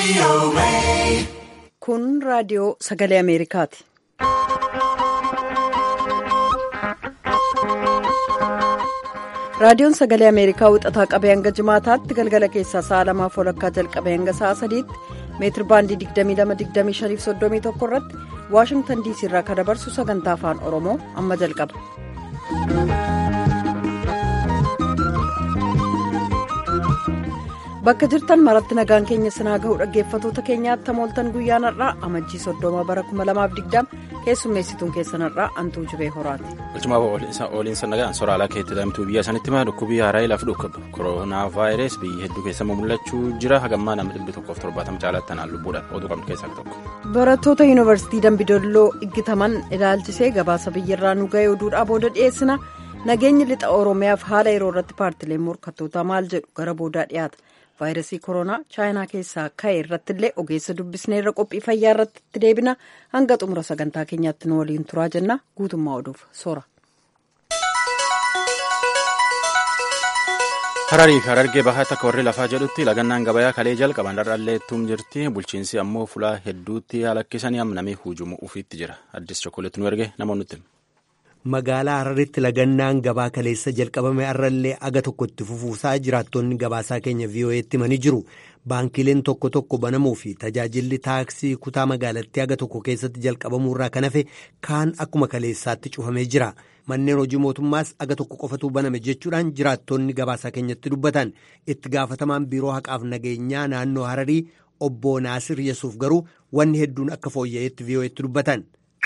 Kun raadiyoo sagalee Ameerikaati. Raadiyoon sagalee Ameerikaa wixataa qabee hanga jimaataatti galgala keessaa sa'a lamaaf walakkaa jalqabee hanga sa'a sadiitti meetir baandii 22-25-31 irratti Waashingtan diisii irraa kan dabarsu sagantaa afaan Oromoo amma jalqaba. Bakka jirtan maratti nagaan keenya sinaa gahuu dhaggeeffatoota keenyaatti tamooltan guyyaan har'aa amajjii soddoma bara 2020 keessummeessituun keessan har'aa antuu jibee horaati. Bulchumaaf ooliinsa nagaan soraalaa keetti damtuu biyya sanitti maa dhukkubii haaraa ilaaf dhukkuba koronaa vaayirasi biyya hedduu keessatti mul'achuu jira hagammaa nama dhibbi tokkoof torbaatama caalatti tanaan lubbuudhaan oduu qabnu keessaa tokko. Barattoota yuunivarsiitii Dambidolloo iggitaman ilaalchisee gabaasa biyyarraa nu ga'ee oduudhaa booda dhiyeessina nageenyi lixa Oromiyaaf haala yeroo irratti paartileen morkattootaa maal jedhu gara boodaa dhiyaata. vaayirasii koronaa chaayinaa keessaa ka'e irratti illee ogeessa dubbisnee irra qophii fayyaa irratti itti deebina hanga xumura sagantaa keenyaatti nu waliin turaa jenna guutummaa oduuf soora. hararii fi harargee bahaatti akka warri lafaa jedhutti lagannaan gabayaa kalee jalqaban dharraalleettuun jirti bulchiinsi ammoo fulaa hedduutti halakkisanii namni hujumu ufiitti jira addis chokkoleetti nu erge namoonni magaalaa hararitti lagannaan gabaa kaleessa jalqabame irrallee aga tokko itti fufuusaa jiraattonni gabaasaa keenya vii'oo'eetti himanii jiru baankiileen tokko tokko banamuu fi tajaajilli taaksii kutaa magaalattii aga tokko keessatti jalqabamuu irraa kan hafe kaan akkuma kaleessaatti cufamee jira manneen hojii mootummaas aga tokko qofatu baname jechuudhaan jiraattonni gabaasaa keenyatti dubbatan itti gaafatamaan biiroo haqaaf nageenyaa naannoo hararii obbo naasir yesuuf garuu wanni hedduun akka fooyya'eetti vii'oo'eetti dubbatan.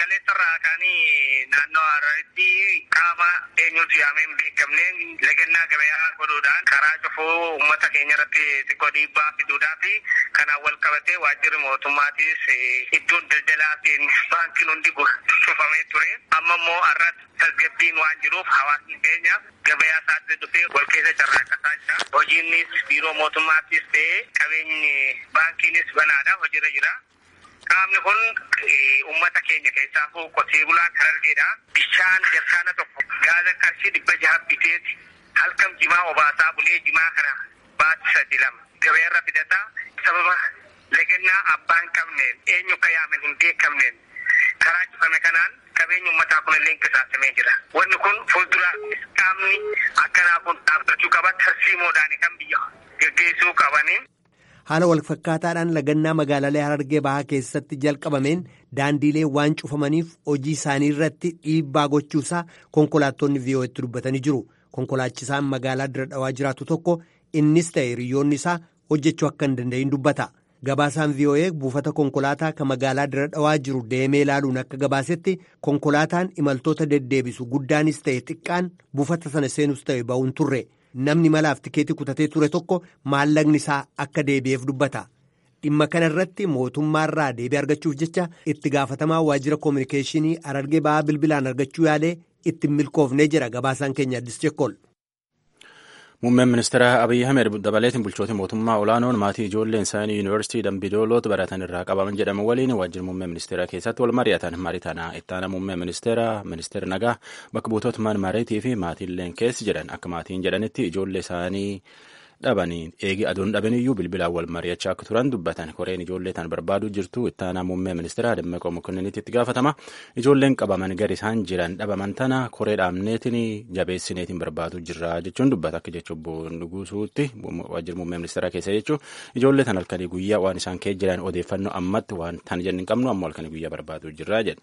naannoo hararitti qaama eenyutu yaamee hin beekamne lagannaa gabayaa godhuudhaan karaa cufuu uummata keenya irratti xiqqoo dhiibbaa fiduudhaa fi kanaan wal qabatee waajjirri mootummaatis iddoon daldalaa fi baankiin hundi cufamee ture amma immoo har'as tasgabbiin waan jiruuf hawaasni keenya gabayaa isaatti dhufee wal keessa carraaqataa jira hojiinnis biiroo mootummaattis ta'ee qabeenyi baankiinis banaadha hojiirra jira. Qaamni kun uummata keenya keessaa qotee bulaan harargeedha. Bishaan jarkaana tokko gaaza qarshii dhibba jaha biteeti halkan jimaa obaasaa bulee jimaa kana baatti sadi lama gabaarra fidataa sababa lagannaa abbaa hin qabneen eenyu ka yaame hin beekamneen karaa cufame kanaan qabeenyi uummataa kun illee qisaasamee jira. Wanni kun fuulduraattis qaamni akkanaa kun dhaabbachuu qaba tarsiimoodhaan kan biyya geggeessuu qabaniin. haala walfakkaataadhaan lagannaa magaalaalee harargee bahaa keessatti jalqabameen daandiilee waan cufamaniif hojii isaanii irratti dhiibbaa gochuusaa konkolaattonni vii'oo'etti dubbatanii jiru konkolaachisaan magaalaa dira dhawaa jiraatu tokko innis ta'e hiriyoonni isaa hojjechuu akka hin danda'in dubbata gabaasaan vii'oo'ee buufata konkolaataa kan magaalaa dira dhawaa jiru deemee ilaaluun akka gabaasetti konkolaataan imaltoota deddeebisu guddaanis ta'e xiqqaan buufata sana seenus ta'e ba'uun turre. namni malaaf tikeetii kutatee ture tokko maallaqni isaa akka deebi'eef dubbata dhimma kana irratti mootummaarraa deebii argachuuf jecha itti gaafatamaa waajjira koominikeeshinii harargee ba'aa bilbilaan argachuu yaalee itti milkoofnee jira gabaasaan keenya addis chekkol. Muummeen ministeera Abiyyi Ahmed dabaleetiin bulchoota mootummaa olaanoon maatii ijoolleen isaanii yuunivarsiitii Dambidoolooti baratan irraa qabaman jedhamu waliin waajjira muummee ministeeraa keessatti wal mari'atan marii tanaa ittaana muummee ministeeraa ministeera nagaa bakka buutota man mareetii fi maatiileen keessi jedhan akka maatiin jedhanitti ijoollee isaanii dhabanii eegi aduun dhabaniyyuu bilbilaan wal mari'achaa akka turan dubbatan koreen ijoollee tan barbaaduu jirtu ittaanaa muummee ministeeraa Dammaqoo Mokonninnitti itti gaafatama ijoolleen qabaman gadi isaan jiran dhabaman tana koree dhaabneetiin jabeessineetiin barbaaduu jirra jechuun dubbata akka jechuun bu'uusuutti waajjira muummee ministeeraa keessa jechuun ijoollee tan halkanii guyyaa waan isaan keessa jiran odeeffannoo ammatti waan tan jenni hin qabnu ammoo halkanii guyyaa barbaaduu jirra jedha.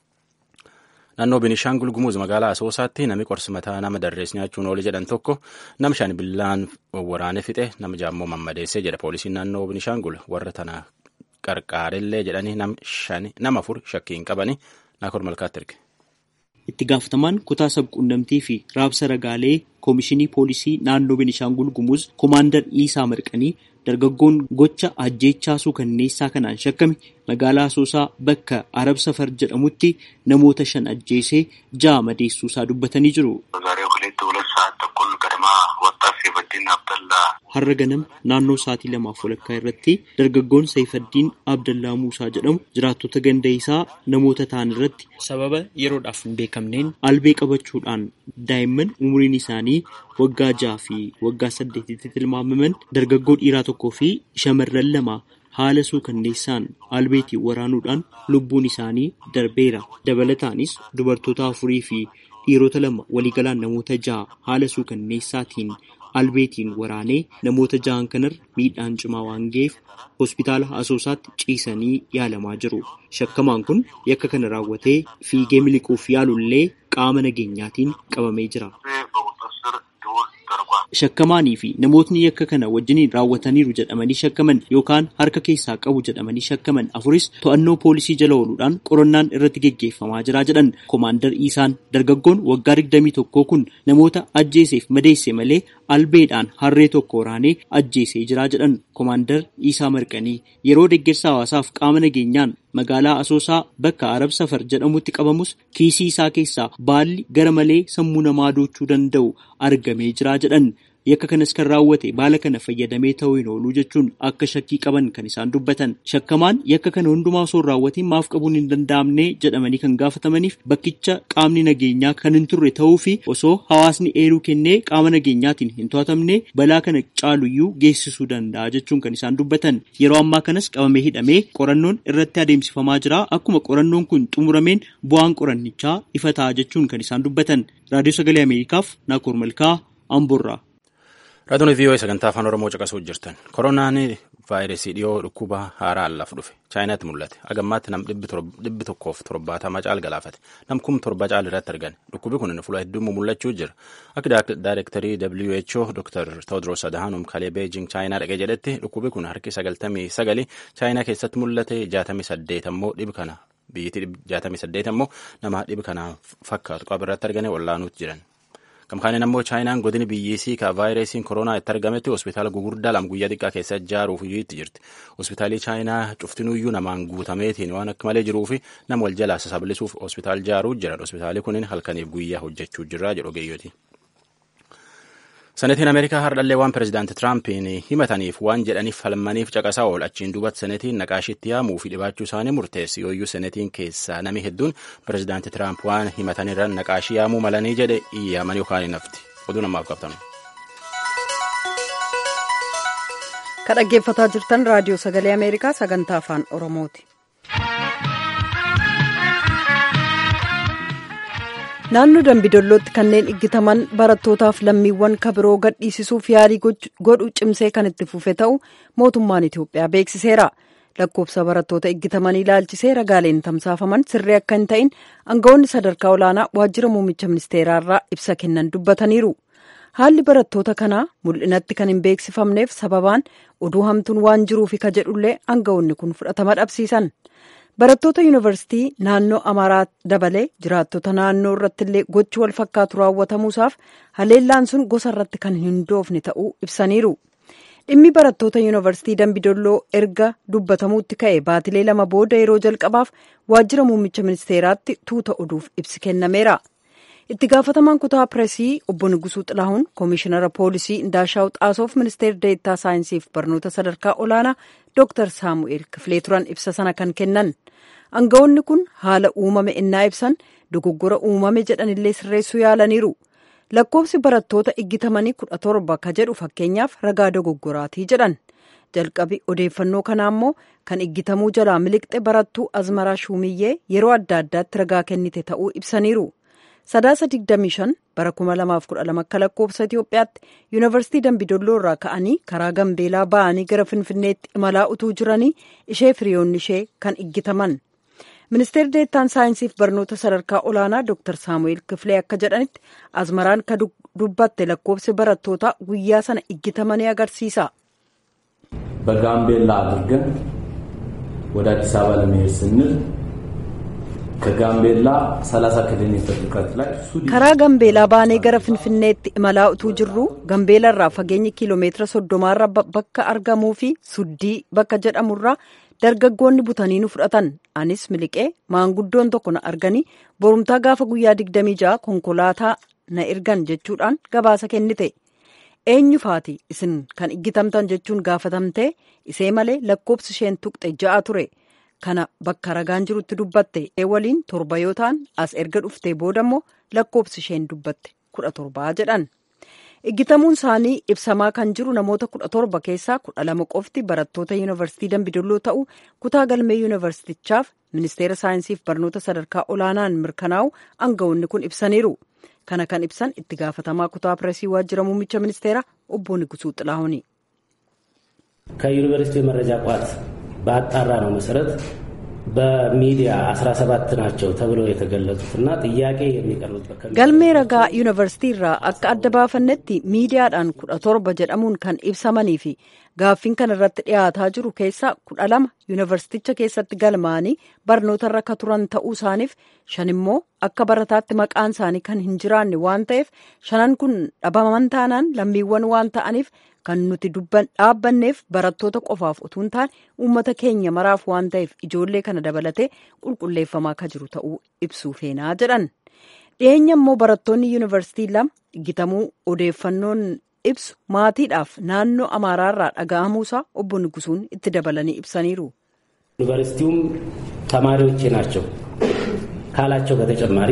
Naannoo Binishaangul Gumuz magaalaa Asoosaatti namni qorsi mataa nama darrees nyaachuun oole jedhan tokko nama shan billaan waraane fixe nama jaammoo mammadeessee jedha poolisiin naannoo Binishaangul warra tana qarqaarellee jedhanii nama afur shakkiin qabanii naakor malkaatti erge. Itti gaafatamaan kutaa sabquunnamtii fi raabsa ragaalee koomishinii poolisii naannoo Binishaangul Gumuz koomaandar Iisaa Marqanii dargaggoon gocha ajjeechaasuu kanneessaa kanaan shakkame magaalaa Asoosaa bakka Arab Safar jedhamutti namoota shan ajjeesee ja'a madeessuusaa dubbatanii jiru. Har'a ganama naannoo sa'aatii lamaaf walakkaa irratti dargaggoon Saifaddiin Abdallaa Muusaa jedhamu jiraattota ganda isaa namoota ta'an irratti sababa yeroodhaaf hin beekamneen albee qabachuudhaan daa'imman umuriin isaanii waggaa ja'a fi waggaa saddeetitti tilmaamaman dargaggoo dhiiraa tokkoo fi shamarran lama haala suukanneessaan albeetiin waraanuudhaan lubbuun isaanii darbeera. Dabalataanis dubartoota afurii fi dhiirota lama waliigalaan namoota jaha haala suukanneessaatiin albeetiin waraanee namoota jahan kanarra miidhaan cimaa waan ga'eef hospitaala asoosaatti ciisanii yaalamaa jiru. Shakkamaan kun yakka kana raawwatee fiigee miliquuf yaalullee qaama nageenyaatiin qabamee jira. Shakkamaanii fi namootni yakka kana wajjiniin raawwataniiru jedhamanii shakkaman yookaan harka keessaa qabu jedhamanii shakkaman afuris to'annoo poolisii jala ooluudhaan qorannaan irratti geggeeffamaa jira jedhan koomaandar Iisaan dargaggoon waggaa digdamii tokkoo kun namoota ajjeeseef madeesse malee albeedhaan harree tokko waraanee ajjeesee jira jedhan koomaandar Iisaa Marqanii yeroo deeggarsa hawaasaaf qaama nageenyaan magaalaa Asoosaa bakka Arab Safar jedhamutti qabamus kiisii isaa keessaa baalli gara malee sammuu namaa doochuu danda'u argamee jira jedhan. Yakka kanas kan raawwate baala kana fayyadamee ta'uu hin oolu jechuun akka shakkii qaban kan isaan dubbatan. Shakkamaan yakka kana hundumaa osoo hin raawwatiin maaf qabuun hin danda'amne jedhamanii kan gaafatamaniif bakkicha qaamni nageenyaa kan hin turre ta'uu fi osoo hawaasni eeruu kennee qaama nageenyaatiin hin to'atamne balaa kana caaluyyuu geessisuu danda'a jechuun kan isaan dubbatan. Yeroo ammaa kanas qabamee hidhamee qorannoon irratti adeemsifamaa jira. Akkuma qorannoon kun xumurameen bu'aan qorannichaa ifa ta'a jechuun kan isaan dubbatan. Raadiyoo Sagalee Ameerikaaf Naakoor Malkaa Amboorraa. Raadiyoon VOA sagantaa afaan Oromoo caqasuu jirtan. Koronaan vaayirasii dhiyoo dhukkuba haaraa allaaf dhufe. Chaayinaatti mul'ate. Agammaatti nam dhibbi tokkoof torbaatama caal galaafate. Nam kum torba caal irratti argan. Dhukkubi kun fuula hedduu mul'achuu jira. Akka daayirektarii WHO Dr. Tewodiroos Adhanom kalee Beejing Chaayinaa dhaqee jedhetti dhukkubi kun harki sagaltamii sagali Chaayinaa keessatti mul'ate jaatamii saddeet ammoo dhibi kana biyyattii jaatamii saddeet ammoo nama dhibi kana fakkaatu qaba irratti arganii wallaanuutti jiran. Gamkaaniin ammoo chaayinaan godini biyyisii ka vaayirasiin koronaa itti argametti hospitaala gugurdaa lama guyyaa xiqqaa keessa ijaaruuf itti jirti. Hospitaalli chaayinaa cuftinuyyuu namaan guutameetiin waan akka malee jiruufi nama wal jalaa sasaballisuuf hospitaal ijaaruu jira. Hospitaalli kunin halkaniif guyyaa hojjechuu jira jedhu ogeeyyooti. Senetiin Ameerikaa hardhallee waan pirezidaanti Tiraampin himataniif waan jedhaniif falmaniif caqasaa ool achiin duubatti senetiin naqaashitti yaamuu fi dhibaachuu isaanii murteessi yooyyuu senetiin keessaa nami hedduun pirezidaanti Tiraamp waan himatanirra naqaashii yaamuu malanii jedhe iyyaman yookaan hin hafti. Oduu namaaf qabtan. Ka dhaggeeffataa jirtan raadiyoo sagalee Ameerikaa sagantaa afaan Oromooti. naannoo dambidollootti kanneen iggitaman barattootaaf lammiiwwan kabiroo gadhiisisuuf yaalii godhu cimsee kan itti fufe ta'u mootummaan Itoophiyaa beeksiseera. lakkoofsa barattoota iggitamanii ilaalchisee ragaaleen tamsaafaman sirrii akka hin ta'in aangawoonni sadarkaa olaanaa waajjira muummicha ministeeraarraa ibsa kennan dubbataniiru. haalli barattoota kanaa mul'inatti kan hin beeksifamneef sababaan oduu hamtuun waan jiruufi ka jedhullee aangawoonni kun fudhatama dhabsiisan. barattoota yuunivarsiitii naannoo amaaraa dabalee jiraattota naannoo irratti illee gochi wal fakkaatu raawwatamuusaaf haleellaan sun gosa irratti kan hin hundoofne ta'uu ibsaniiru dhimmi barattoota yuunivarsiitii dambidolloo erga dubbatamuutti ka'e baatilee lama booda yeroo jalqabaaf waajjira muummicha ministeeraatti tuuta oduuf ibsi kennameera itti gaafatamaan kutaa pireesii obbo Nugusuu Xilaahuun koomishinara poolisii Indaashaw Xaasoof ministeera deettaa saayinsiif barnoota sadarkaa olaanaa Dr. Saamu'eel Kifilee turan ibsa sana kan kennan. Aangawoonni kun haala uumame innaa ibsan dogoggora uumame jedhanillee sirreessuu yaalaniiru. Lakkoofsi barattoota iggitamanii kudha torba ka jedhu fakkeenyaaf ragaa dogoggoraatii jedhan. Jalqabi odeeffannoo kanaa immoo kan iggitamuu jalaa miliqxe barattuu Azmaraa Shumiyyee yeroo adda addaatti ragaa kennite ta'uu ibsaniiru. Sadaasa 25 bara 2012 akka lakkoofsa Itoophiyaatti yuunivarsiitii Dambidolloo irraa ka'anii karaa Gambeelaa ba'anii gara Finfinneetti imalaa utuu jiranii ishee firiyoonni ishee kan iggitaman. Ministeerri deettaan saayinsiif barnoota sadarkaa olaanaa Dr. Saamu'eel Kifilee akka jedhanitti azmaraan ka dubbatte lakkoofsi barattootaa guyyaa sana iggitamanii agarsiisa. በጋምቤላ አድርገን ወደ አዲስ አበባ ለመሄድ ስንል ከጋምቤላ 30 ኪሎ ሜትር ርቀት ላይ karaa gambeelaa baanee gara finfinneetti imalaa utuu jirru gambeela irraa fageenyi kiiloomeetira soddomaarra bakka argamuu fi suddii bakka jedhamurraa dargaggoonni butanii nu fudhatan anis miliqee maanguddoon tokko na arganii borumtaa gaafa guyyaa digdamii ja'a konkolaataa na ergan jechuudhaan gabaasa kennite eenyufaati isin kan iggitamtan jechuun gaafatamtee isee malee lakkoofsi isheen tuqxe ja'a ture. kana bakka ragaan jirutti dubbatte waliin torba yoo ta'an as erga dhuftee booda immoo lakkoofsi isheen dubbatte kudha torbaa jedhan Iggitamuun isaanii ibsamaa kan jiru namoota kudha torba keessaa kudha lama qofti barattoota yuunivarsiitii Dambidolloo ta'uu kutaa galmee yuunivarsiitichaaf ministeera saayinsiif barnoota sadarkaa olaanaan mirkanaa'u aangawoonni kun ibsaniiru. Kana kan ibsan itti gaafatamaa kutaa pireesii waajjira muummicha ministeera obbo Nigusuu Xilaahuni. ከዩኒቨርሲቲ የመረጃ ቋት በአጣራ ነው መሰረት በሚዲያ 17 ናቸው ተብለው የተገለጹትና ጥያቄ የሚቀርቡበት galmee ragaa yuunivarsiitii irraa akka adda baafannetti miidiyaadhaan kudha torba jedhamuun kan ibsamanii fi gaaffiin kan irratti dhiyaataa jiru keessaa kudha lama yuunivarsiiticha keessatti galmaanii barnoota irra akka turan ta'uu isaaniif shan immoo akka barataatti maqaan isaanii kan hin jiraanne waan ta'eef shanan kun dhabaman taanaan lammiiwwan waan ta'aniif kan nuti dhaabbanneef barattoota qofaaf utuu hin taane uummata keenya maraaf waan ta'eef ijoollee kana dabalatee qulqulleeffamaa akka jiru ta'uu ibsuu feenaa jedhan. dhiyeenya immoo barattoonni yuunivarsiitii lama iggitamuu odeeffannoon ibsu maatiidhaaf naannoo amaaraarraa dhaga'amuusaa obbo Nigusuun itti dabalanii ibsaniiru. ዩኒቨርሲቲውም ተማሪዎቼ ናቸው ካላቸው በተጨማሪ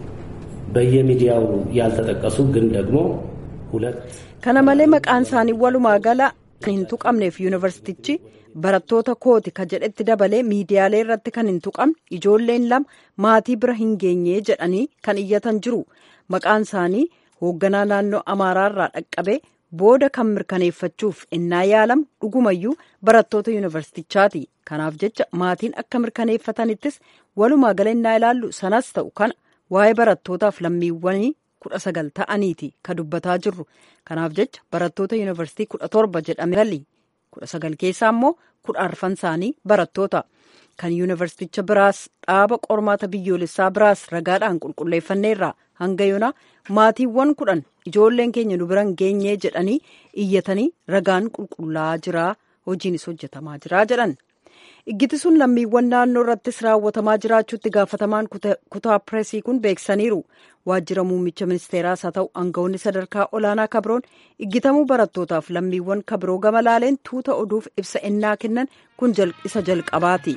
በየሚዲያው ያልተጠቀሱ ግን ደግሞ ሁለት kana malee maqaan isaanii walumaa gala kan hin tuqamneef yuunivarsiitichi barattoota kooti ka jedhetti dabalee miidiyaalee irratti kan hin tuqamne ijoolleen lama maatii bira hin geenye jedhanii kan iyyatan jiru maqaan isaanii hoogganaa naannoo amaaraarraa dhaqqabee booda kan mirkaneeffachuuf innaa yaalamu dhugumayyuu barattoota yuunivarsiitichaati kanaaf jecha maatiin akka mirkaneeffatanittis walumaa gala innaa ilaallu sanas ta'u kana waa'ee barattootaaf lammiiwwanii kudha sagal ta'aniiti ka dubbataa jirru kanaaf jecha barattoota yuunivarsiitii kudha torba jedhame galii kudha sagal keessaa immoo kudha arfan isaanii barattoota kan yuunivarsiiticha biraas dhaaba qormaata biyyoolessaa biraas ragaadhaan qulqulleeffanneerra hanga yoonaa maatiiwwan kudhan ijoolleen keenya nu biran geenyee jedhanii iyyatanii ragaan qulqullaa'aa jiraa hojiinis hojjetamaa jiraa jedhan. iggiti sun lammiiwwan naannoo irrattis raawwatamaa jiraachuutti gaafatamaan kutaa pireesii kun beeksaniiru waajjira muummicha ministeeraas haa ta'u aangawoonni sadarkaa olaanaa kabroon iggitamuu barattootaaf lammiiwwan kabroo gama laaleen tuuta oduuf ibsa ennaa kennan kun isa jalqabaati.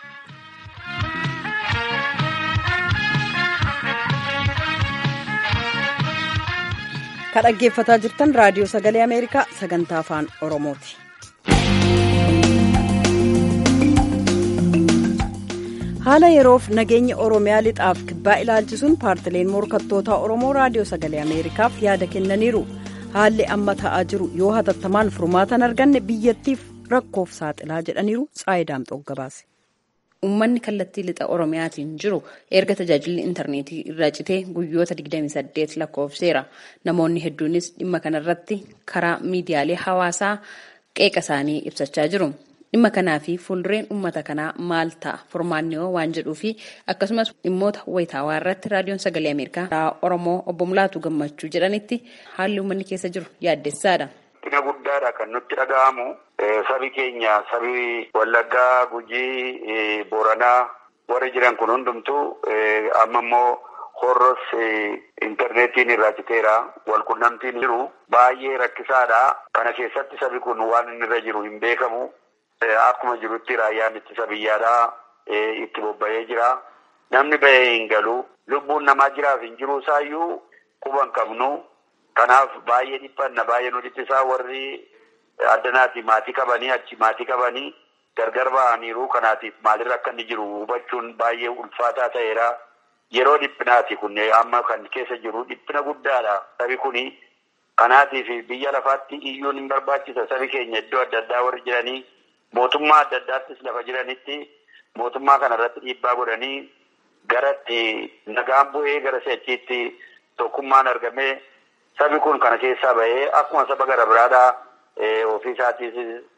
ka dhaggeeffataa jirtan raadiyoo sagalee ameerikaa sagantaa afaan oromooti. haala yeroof nageenya oromiyaa lixaaf kibbaa ilaalchisuun paartileen morkattootaa oromoo raadiyoo sagalee ameerikaaf yaada kennaniiru haalli amma ta'aa jiru yoo hatattamaan furmaatan arganne biyyattiif rakkoof saaxilaa jedhaniiru xaayidaamxoo gabaase. Uummanni kallattii lixa Oromiyaatiin jiru erga tajaajilli intarneetii irraa citee guyyoota 28 lakkoofseera. Namoonni hedduunis dhimma kanarratti karaa miidiyaalee hawaasaa qeeqa isaanii ibsachaa jiru. Dhimma kanaa fi fuuldureen uummata kanaa maal ta'a furmaanni waan jedhuu fi akkasumas dhimmoota wayitaawaa irratti raadiyoon sagalee Ameerikaa Oromoo obbo Mulaatu Gammachuu jedhanitti haalli uummanni keessa jiru yaaddessaadha. Dhina guddaadha kan nutti dhaga'amu sabi keenya sabi Wallaggaa, Gujii, Booranaa warri jiran kun hundumtuu amma immoo horros intarneetiin irraa citeera walqunnamtiin jiru baay'ee rakkisaadha. Kana keessatti sabi kun waan inni irra jiru hin beekamu. Akkuma jirutti raayyaan ittisa biyyaadhaa itti bobba'ee jira. Namni bahee hin galu. Lubbuun namaa jiraaf hin jiru isaayyuu quban qabnu. Kanaaf baay'ee dhiphanna baay'ee nu dhiphisaa warri addanaati maatii qabanii achi maatii qabanii gargar ba'aniiru. Kanaatiif maalirra akka inni jiru hubachuun baay'ee ulfaataa ta'eera. Yeroo dhiphinaati kun amma kan keessa jiru dhiphina guddaadha. Sabi kuni kanaatiif biyya lafaatti iyyuun hin barbaachisa. Sabi keenya iddoo adda addaa warri jiranii. Mootummaa adda addaattis lafa jiranitti mootummaa kana irratti dhiibbaa godhanii gara nagaan bu'ee gara si'achiitti tokkummaan argamee sabi kun kana keessaa bahee akkuma saba gara biraadhaa ofii isaatiis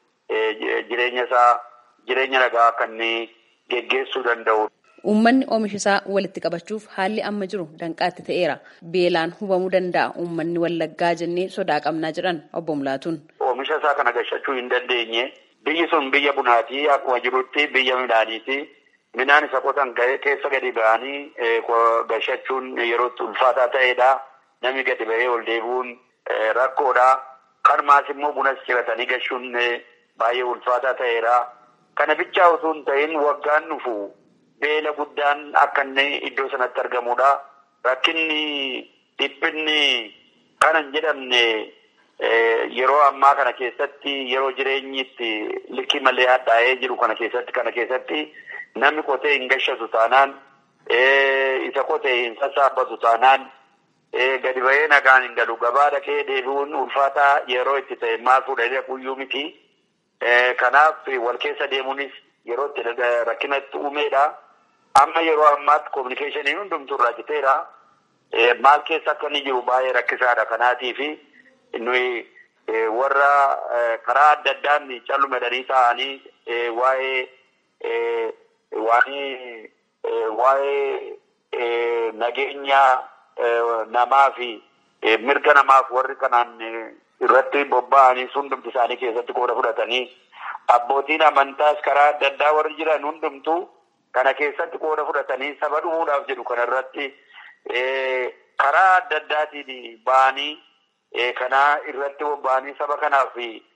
jireenya isaa jireenya nagaa akka inni geggeessuu danda'u. Uummanni oomisha isaa walitti qabachuuf haalli amma jiru danqaatti ta'eera. Beelaan hubamuu danda'a uummanni wallaggaa jennee sodaa qabnaa jedhan obbo Mulaatuun. Oomisha isaa kana gashachuu hin dandeenye. Biyyi sun biyya bunaati akkuma jirutti biyya midhaaniiti. Midhaan isa qotan keessa gadi ba'anii gashachuun yerootti ulfaataa ta'edha. Namni gadi ba'ee ol deebi'uun rakkoodha. Kanumaas immoo bunas ciratanii gashuun baay'ee ulfaataa ta'eera. Kana bichaa osoo hin ta'in waggaan dhufu beela guddaan akka inni iddoo sanatti argamudha. Rakkinni dhiphinni kanan jedhamne yeroo ammaa kana keessatti yeroo jireenyi itti likkii malee hadhaa'ee jiru kana keessatti kana keessatti namni qotee hin gashatu taanaan isa qotee hin sassaabbatu taanaan gadi bahee nagaan hin galu gabaa dhaqee deebi'uun ulfaataa yeroo itti ta'e maal fuudhanii kuyyuu miti. Kanaaf wal keessa deemuunis yeroo itti rakkinatti uumeedha. Amma yeroo ammaatti kominikeeshiniin hundumtuu irraa citeera. Maal keessa akka inni jiru baay'ee rakkisaadha. Kanaatiif nuyi warra karaa adda addaan callumadanii taa'anii waa'ee waa'ee waa'ee nageenya namaa fi mirga namaaf warri kanaan irratti bobba'anii hundumti isaanii keessatti qooda fudhatanii abbootiin amantaas karaa adda addaa warri jiran hundumtuu kana keessatti qooda fudhatanii saba dhumuudhaaf jedhu kana irratti karaa adda addaatiin ba'anii kana irratti bobba'anii saba kanaaf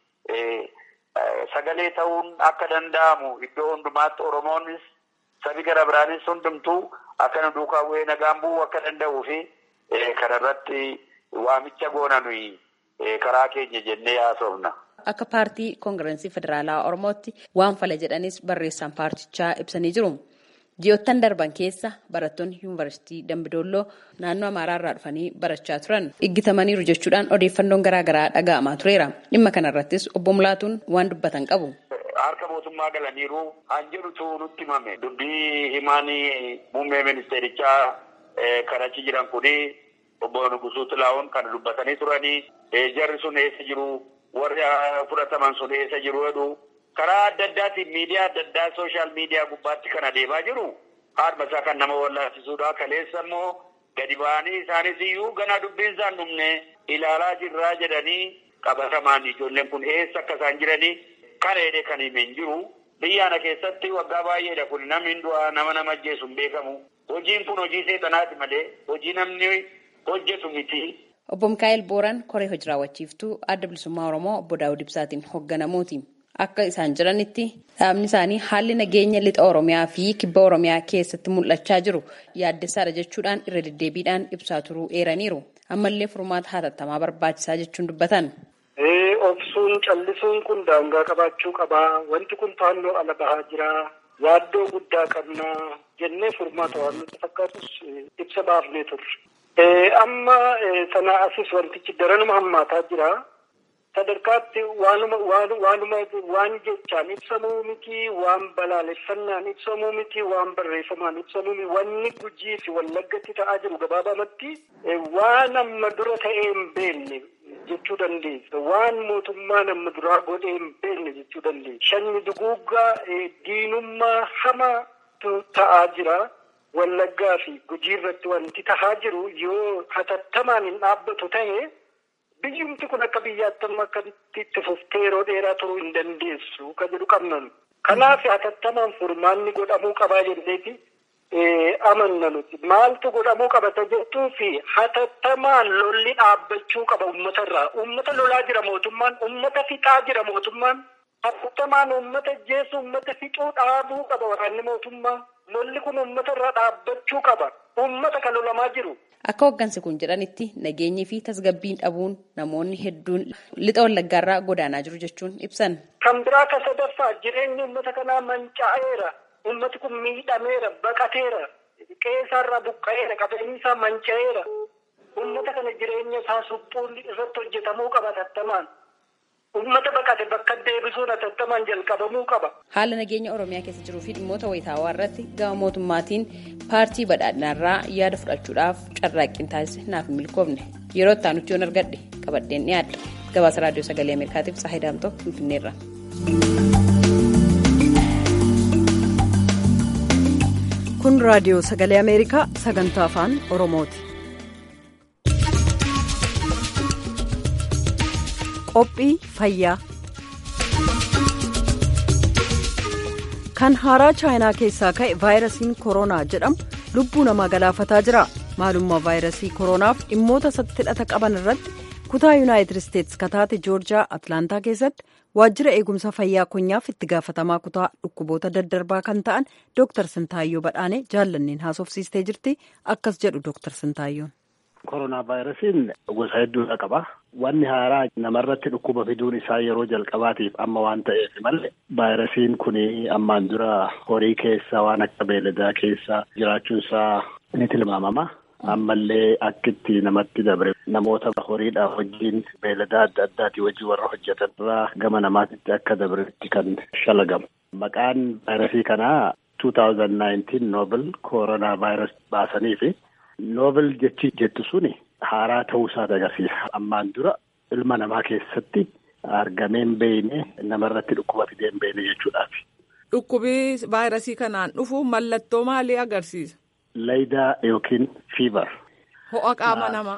sagalee ta'uun akka danda'amu iddoo hundumaatti oromoonis sabi gara biraanis hundumtuu akka nu duukaa bu'ee nagaan bu'uu akka danda'uu fi kanarratti waamicha goona nuyi karaa keenya jennee haasofna. Akka paartii koongirensii federaalaa Oromootti waan fala jedhanis barreessaan paartichaa ibsanii jiru. Ji'oottan darban keessa barattoonni yuunivarsiitii Dambidolloo naannoo Amaaraa irraa dhufanii barachaa turan iggitamaniiru jechuudhaan odeeffannoon garaagaraa dhaga'amaa tureera. Dhimma kanarrattis obbo Mulaatuun waan dubbatan qabu. Harka mootummaa galaniiru han jedhutu nutti himame. Dubbii himaanii muummee ministeerichaa kan achi jiran kuni obbo Nugusuu Tilaa'oon kan dubbatanii turanii jarri sun eessa jiru warri fudhataman sun eessa jiru jedhu karaa adda addaatiin miidiyaa adda addaa sooshaal miidiyaa gubbaatti kan adeemaa jiru haadha isaa kan nama wallaasisuudha. Kaleessa immoo gadi ba'anii isaanis iyyuu ganaa dubbiin isaan dhumne ilaalaa jirraa jedhanii qabatamaan ijoolleen kun eessa akka isaan jiranii kan eedee kan himeen jiru. Biyya kana keessatti waggaa baay'eedha kun namni du'aa nama nama ajjeesu hin beekamu. Hojiin kun hojii seexanaati malee hojii namni hojjetu miti. Obbo Mikaa'el Booran koree hojii raawwachiiftuu adda bilisummaa Oromoo obbo Daawud Ibsaatiin hoogganamuuti. Akka isaan jiranitti dhaabni isaanii haalli nageenya lixa Oromiyaa fi kibba Oromiyaa keessatti mul'achaa jiru yaaddessaadha jechuudhaan irra deddeebiidhaan ibsaa turuu eeraniiru. Ammallee furmaata hatattamaa barbaachisaa jechuun dubbatan. Obsuun callisuun kun daangaa qabaachuu qabaa. Wanti kun to'annoo ala bahaa jira. Yaaddoo guddaa qabna jennee furmaata waan nutti fakkaatus ibsa baafnee turre. Amma sana asis wantichi daranuma hammaataa jira. Sadarkaatti waanuma waanuma waan jechaan ibsamuu miti, waan balaaleffannaan ibsamuu miti, waan barreeffamaan ibsamuu miti, wanni gujii fi wallaggatti ta'aa jiru gabaabamatti waan amma dura ta'ee hin beekne jechuu dandeessa. Waan mootummaan amma duraa godhee hin beekne jechuu dandeessa. Shanni duguuggaa diinummaa hamaatu ta'aa jira. Wallaggaa fi gujii irratti wanti tahaa jiru yoo hatattamaan hin dhaabbatu ta'e biyyumti kun akka biyyaatti amma akka itti fuftee yeroo dheeraa turuu hin dandeessu kan jedhu qabnan. Kanaaf hatattamaan furmaanni godhamuu qabaa jenneeti amanna nuti. Maaltu godhamuu qabata jettuu fi hatattamaan lolli dhaabbachuu qaba uummata irraa. Uummata lolaa jira mootummaan, uummata fixaa jira mootummaan. Hatattamaan uummata ajjeesu, uummata fixuu dhaabuu qaba waraanni mootummaa. Lolli kun uummata irraa dhaabbachuu qaba. Uummata kan lolamaa jiru. Akka hoggansi kun jedhanitti nageenyi fi tasgabbiin dhabuun namoonni hedduun lixa wallaggaarraa godaanaa jiru jechuun ibsan. Kan biraa ka sadaffaa jireenyi uummata kanaa manca'eera. Uummati kun miidhameera, baqateera, qe'eerraa buqqa'eera, qabeenyi isaa manca'eera. Uummata kana jireenya isaa suphuun irratti hojjetamuu qaba hatattamaan. Uummata baqate bakka deebisuun hatattamaan jalqabamuu qaba. Haala nageenya Oromiyaa keessa jiruu fi dhimmoota wayitaawaa irratti gama mootummaatiin paartii badhaadhinaarraa yaada fudhachuudhaaf carraaqqiin taasise naaf hin milkoofne. Yeroo itti aanutti yoon argadhe qabadheen dhiyaadha. Gabaasa Raadiyoo Sagalee Ameerikaatiif Saahidaa Daamtoo Finfinneerra. Kun Raadiyoo Sagalee Ameerikaa sagantaa afaan Oromooti. Qophii fayyaa. Kan haaraa chaayinaa keessaa ka'e vaayirasiin koronaa jedhamu lubbuu namaa galaafataa jira. Maalummaa vaayirasii koronaaf dhimmoota hidhata qaban irratti kutaa yuunaayitid isteetsi kataate joorjiyaa atlaantaa keessatti waajjira eegumsa fayyaa konyaaf itti gaafatamaa kutaa dhukkuboota daddarbaa kan ta'an dooktar Sintaayyoo Badhaanee jaallanneen haasofsiistee jirti akkas jedhu dooktar Sintaayyoon. Koronaa vaayirasiin gosa hedduudha qaba. Wanni haaraa namarratti dhukkuba fiduun isaa yeroo jalqabaatiif amma waan ta'eef malee vaayirasiin kun ammaan dura horii keessa waan akka beeladaa keessa jiraachuun isaa ni tilmaamama. Ammallee akkitti namatti dabre namoota horiidhaa wajjin beeladaa adda addaati wajjin warra hojjetan irraa gama namaatitti akka dabretti kan shalagamu. Maqaan vaayirasii kanaa 2019 noobel koronaa vaayirasii baasanii fi noobel jechi jettu suni haaraa ta'uu isaati agarsiisa. Ammaan dura ilma namaa keessatti argamee hin beekne namarratti dhukkuba fidee hin beekne jechuudhaafi. Dhukkubii vaayirasii kanaan dhufu mallattoo maalii agarsiisa? Laydaa yookiin fiibar. Ho'a qaama namaa.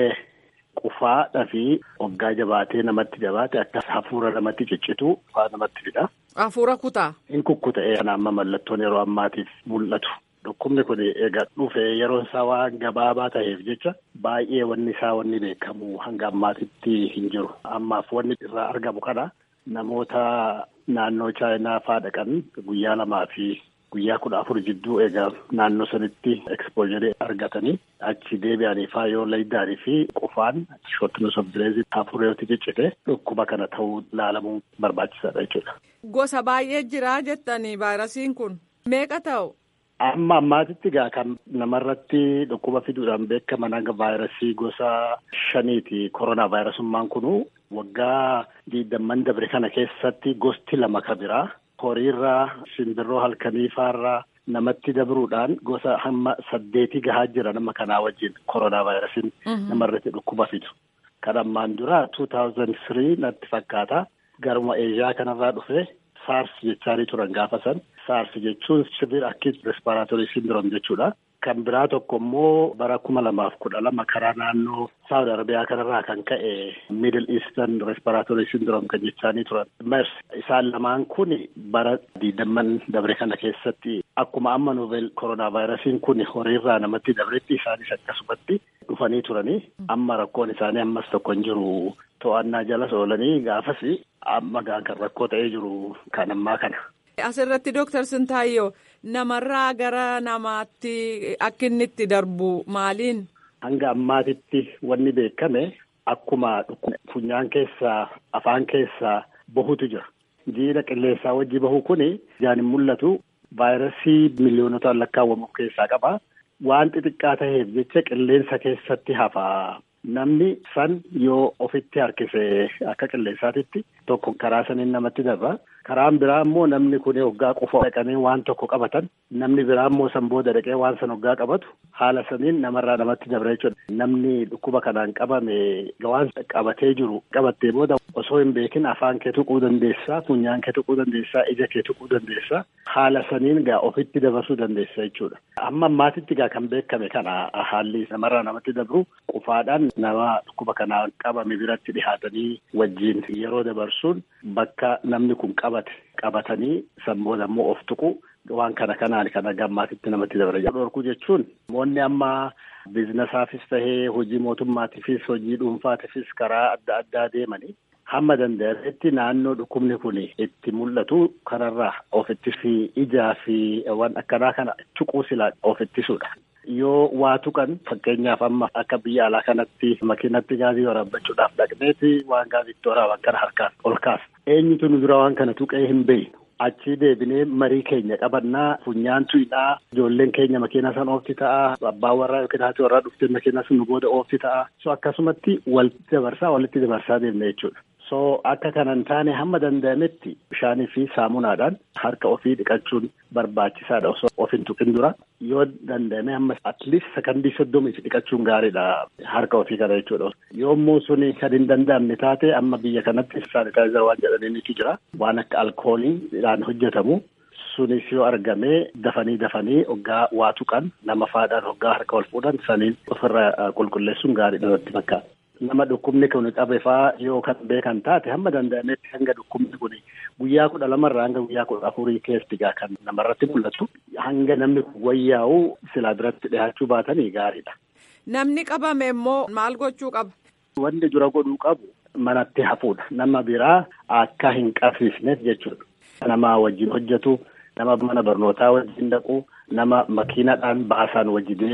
Qufaadhaa fi hoggaa jabaatee namatti jabaate akka hafuura namatti ciccitu faa namatti fida. Hafuura kutaa. In kukkuta'ee kana amma mallattoon yeroo ammaatiif mul'atu. Dhukkubni kun egaa dhufe yeroon isaa waan gabaabaa ta'eef jecha baay'ee wanni isaa wanni beekamu hanga ammaatitti hin jiru. Ammaaf wanni irraa argamu kana namoota naannoo chaayinaa faa dhaqan guyyaa lamaa fi guyyaa kudha afur jidduu egaa naannoo sanitti ekspoojiree argatanii achi deebi'anii faa yoo laydaanii fi qufaan shortness of breath hafuureetti ciccite dhukkuba kana ta'uu laalamuu barbaachisaadha jechuudha. Gosa baay'ee jira jettanii vaayirasiin kun meeqa ta'u? Amma ammaatitti gaa kan namarratti dhukkuba fiduudhaan beekaman hanga vaayirasii gosa shaniiti koronaa vaayirasummaan kunu waggaa diidamman dabre kana keessatti gosti lama ka biraa. horiirraa simbirroo halkaniifaarraa namatti dabruudhaan gosa hamma saddeetii gahaa jira nama kanaa wajjin koronaa vaayirasiin namarratti dhukkuba fidu. Kan ammaan dura 2003 natti fakkaata garuma eeshiyaa kanarraa dhufe saars jechaanii turan gaafa san saars jechuun sivir akkiit respiraatorii sindiroom jechuudha. Kan biraa tokko immoo bara kuma lamaaf kudha lama karaa naannoo Saawud Arabiyaa kanarraa kan ka'e Middle Eastern Respiratory Syndrome kan jechaanii turan. Mers isaan lamaan kun bara diidamman dabre kana keessatti akkuma amma novel koronaa vaayirasiin kun horiirraa namatti dabretti isaanis akkasumatti dhufanii turanii amma rakkoon isaanii ammas tokko hin jiru to'annaa jalas oolanii gaafas amma kan rakkoo ta'ee jiru kan ammaa kana. Asirratti Dooktar Sintaayyoo namarraa gara namaatti akka inni itti darbu maaliin? Hanga ammaatitti wanni beekame akkuma funyaan keessaa afaan keessaa bahutu jira. Jiidha qilleensaa wajji bahu kuni ijaan hin mul'atu vaayirasii miliyoonota lakkaawwamu keessaa qaba. Waan xixiqqaa ta'eef jecha qilleensa keessatti hafaa. Namni san yoo ofitti harkise akka qilleensaatitti tokko karaa saniin namatti darba. Karaan biraa immoo namni kun hoggaa qofa dhaqanii waan tokko qabatan namni biraa immoo san booda dhaqee waan san hoggaa qabatu haala saniin namarraa namatti dabra jechuudha. Namni dhukkuba kanaan qabame waan qabatee jiru qabattee booda osoo hin beekin afaan kee tuquu dandeessaa, funyaan kee tuquu dandeessaa, ija kee tuquu dandeessaa. Haala saniin gaa ofitti dabarsuu dandeessa jechuudha. Amma ammaatitti gaa kan beekame kana haalli namarraa namatti dabru qufaadhaan nama dhukkuba kanaan qabame biratti dhihaatanii wajjin yeroo dabarsuun bakka namni kun qabate qabatanii san booda immoo of tuqu waan kana kanaan kana gammaatitti namatti dabra. Dhorkuu jechuun namoonni amma biizinasaafis tahee hojii mootummaatiifis hojii dhuunfaatiifis karaa adda addaa deemanii hamma danda'ametti naannoo dhukkubni kun itti mul'atu kanarraa of ittisi ijaa fi waan akkanaa kana tuquu silaa of ittisuudha. Yoo waa tuqan fakkeenyaaf amma akka biyya alaa kanatti makiinatti gaazii waraabbachuudhaaf dhaqneeti waan gaaziitti waraaban kana harkaan ol kaasa. Eenyutu nu dura waan kana tuqee hin beeknu. Achii deebinee marii keenya qabannaa funyaan tuyidhaa ijoolleen keenya makiinaa san oofti ta'a abbaan warraa yookiin haati warraa dhuftee makiinaa sun nu booda oofti ta'a. So akkasumatti walitti dabarsaa walitti dabarsaa deemna jechuudha. So akka kanan taane hamma danda'ametti bishaanii fi saamunaadhaan harka ofii dhiqachuun barbaachisaadha osoo of hin tuqin dura yoo danda'ame hamma atleast sakandii soddomiif dhiqachuun gaariidha harka ofii kana jechuudha. Yommuu suni kan hin danda'amne taate amma biyya kanatti saanitaayizer waan jedhaniitu jira waan akka alkooliidhaan hojjetamu. Sunis yoo argame dafanii dafanii hoggaa waa tuqan nama faadhaan hoggaa harka ol fuudhan saniin ofirra qulqulleessuun gaariidha natti fakkaata. Nama dhukkubni kun qabe faa yoo kan beekan taate hamma danda'ametti hanga dhukkubni kun guyyaa kudha lamarraa hanga guyyaa kudha afurii keessatti gaa kan namarratti mul'atu hanga namni kun wayyaa'u silaa biratti dhiyaachuu baatanii gaariidha. Namni qabame immoo maal gochuu qaba? Wanni dura godhuu qabu manatti hafuudha. Nama biraa akka hin qabsiisneef jechuudha. Nama wajjin hojjetu, nama mana barnootaa wajjin dhaqu, nama makiinadhaan baasaan wajji deemu,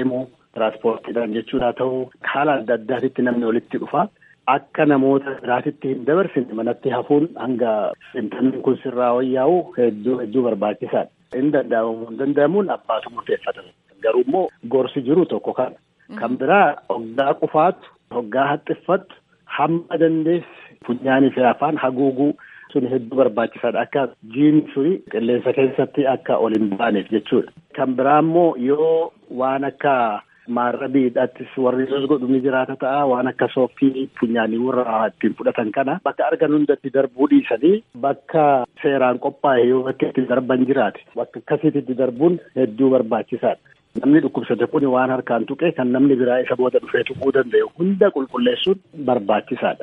tiraanspoortiidhaan jechuudha haa ta'u haala adda addaatitti namni walitti dhufa. Akka namoota biraatitti hin dabarsine manatti hafuun hanga intalli kun sirraa wayyaa'u hedduu hedduu barbaachisaadha. Hin danda'amu hin danda'amuun abbaatu murteeffata. Garuu immoo gorsi jiru tokko kana. Kan biraa hoggaa qufaatu hoggaa haxxiffattu hamma dandeessi funyaanii fi afaan haguuguu sun hedduu barbaachisaadha. Akka jiin suni qilleensa keessatti akka ol hin baaneef jechuudha. Kan biraa immoo yoo waan akka maarrabiidhaattis warri godhu ni jiraata ta'a waan akka sooffii funyaanii warra ittiin fudhatan kana bakka argan hundatti darbuu dhiisanii bakka seeraan qophaa'e yoo bakka itti darban jiraate bakka akkasiitti darbuun hedduu barbaachisaadha. Namni dhukkubsate kun waan harkaan tuqe kan namni biraa isa booda dhufee tuquu danda'u hunda qulqulleessuun barbaachisaadha.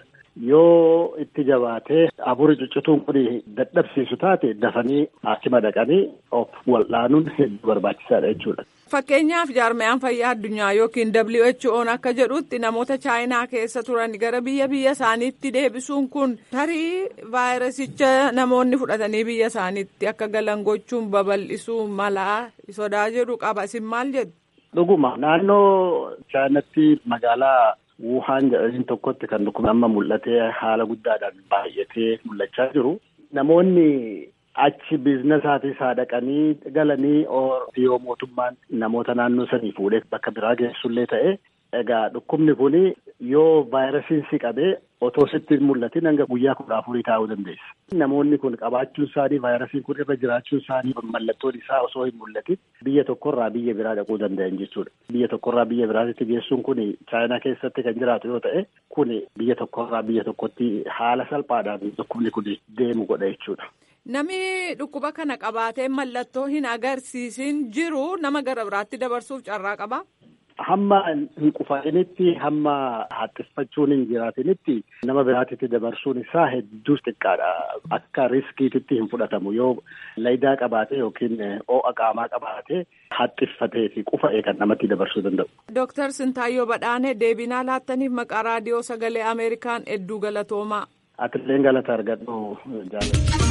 Yoo itti jabaatee afurii cuccituun kun dadhabsiisu taate dafanii hakima dhaqanii of wal'aanuun hedduu barbaachisaadha jechuudha. Fakkeenyaaf jaarmayaan fayyaa addunyaa yookiin WHO'n akka jedhutti namoota chaayinaa keessa turan gara biyya biyya isaaniitti deebisuun kun tarii vaayirasicha namoonni fudhatanii biyya isaaniitti akka galan gochuun babal'isuu malaa sodaa jedhu qaba. Isin maal jedhu? Dhuguma naannoo chaayinaatti magaalaa Wuhaan jedhaniin tokkotti kan dhukkubni amma mul'atee haala guddaadhaan baay'atee mul'achaa jiru. Namoonni achi biizinasaatis haa dhaqanii galanii yoo mootummaan namoota naannoo sanii fuudhee bakka biraa geessullee ta'e egaa dhukkubni kun yoo vaayirasiin si qabee otoo sitti hin mul'atin hanga guyyaa kudha afurii taa'uu dandeessa. Namoonni kun qabaachuun isaanii vaayirasiin kun irra jiraachuun isaanii mallattoon isaa osoo hin mul'atin biyya tokkorraa biyya biraa dhaquu danda'an jechuudha. Biyya tokkorraa biyya biraatti geessuun kun chaayinaa keessatti kan jiraatu yoo ta'e kun biyya tokkorraa biyya tokkotti haala salphaadhaan dhukkubni kun deemu godha jechuudha. Namni dhukkuba kana qabaatee mallattoo hin agarsiisin jiru nama gara biraatti dabarsuuf carraa qaba. Hamma hin qufaa'initti hamma haxxiffachuun hin jiraatinitti nama biraatitti dabarsuun isaa hedduus xiqqaadha. Akka riskiititti hin fudhatamu yoo laydaa qabaate yookiin ho'a qaamaa qabaate haxxiffatee fi qufa'ee kan namatti dabarsuu danda'u. Dooktar Sintaayyoo Badhaanee deebinaa laattaniif maqaa raadiyoo sagalee Ameerikaan hedduu galatoomaa. Atilleen galata argadhu jaalladha.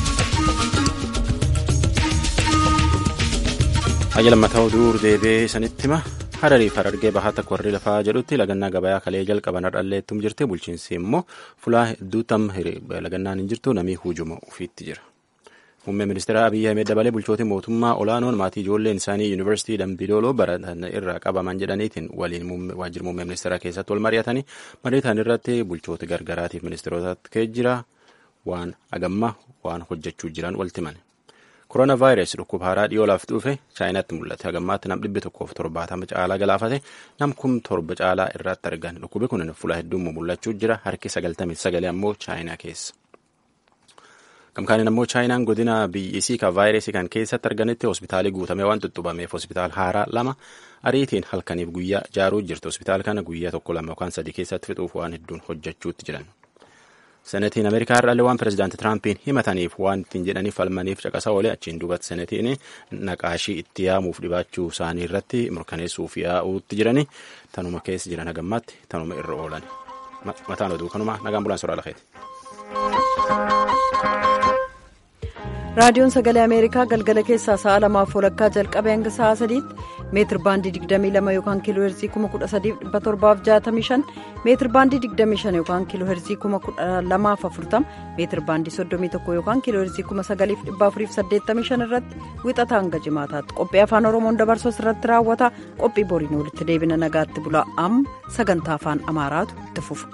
Hayya lammataa duur deebee sanitti hima hararii fi harargee bahaa takka warri lafaa jedhutti lagannaa gabayaa kalee jalqaban har'alleettum jirti bulchiinsi immoo fulaa hedduu tam lagannaan hin jirtu namii hujuma ufiitti jira. Muummee ministeera Abiyyi Ahmed dabalee bulchooti mootummaa olaanoon maatii ijoolleen isaanii yuunivarsiitii Dambidooloo baratan irraa qabaman jedhaniitiin waliin waajjira muummee ministeeraa keessatti wal mari'atanii mariitaan irratti bulchooti gargaraatiif ministeerotatti kee jira waan agamma waan hojjechuu jiran walti mane. Korona vaayirasii dhukkuba haaraa dhiyoo laaf dhufe chaayinaatti mul'ate. Hagammaatti nam dhibbi tokkoof torbaatama caalaa galaafate nam kum torba caalaa irratti argan. Dhukkubi kun fuula hedduun mul'achuu jira. Harki sagaltamii sagalee ammoo chaayinaa keessa. Gamkaaniin ammoo chaayinaan godina biyyisii kan vaayirasii kan keessatti arganitti hospitaalii guutamee waan tuttubameef hospitaal haaraa lama ariitiin halkaniif guyyaa ijaaruu jirti. Hospitaal kana guyyaa tokko lama yookaan sadii keessatti fixuuf waan hedduun hojjechuutti jiran. Senetiin Ameerikaa irraallee waan pirezidaantii Tiraampiin himataniif waan ittiin jedhaniif falmaniif caqasa oolee achiin duubatti senetiin naqaashii itti yaamuuf dhibaachuu isaanii irratti mirkaneessuuf yaa'uutti jirani tanuma keessa jiran hagammaatti tanuma irra oolan. Mataan oduu kanuma nagaan bulaan soraa lafeeti. raadiyoon sagalee ameerikaa galgala keessaa sa'a lamaaf walakkaa jalqabee hanga sa'a sadiitti meetir baandii 22 yookaan kiiloo heerzii 13765 meetir baandii 25 yookaan kiiloo heerzii 12040 meetir baandii 31 yookaan kiiloo heerzii 9485 irratti wixata hanga jimaataatti qophii afaan oromoon dabarsuu irratti raawwata qophii boriin walitti deebina nagaatti bulaa amma sagantaa afaan amaaraatu itti fufa.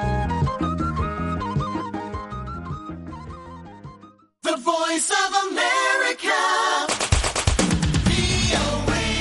The voice of America.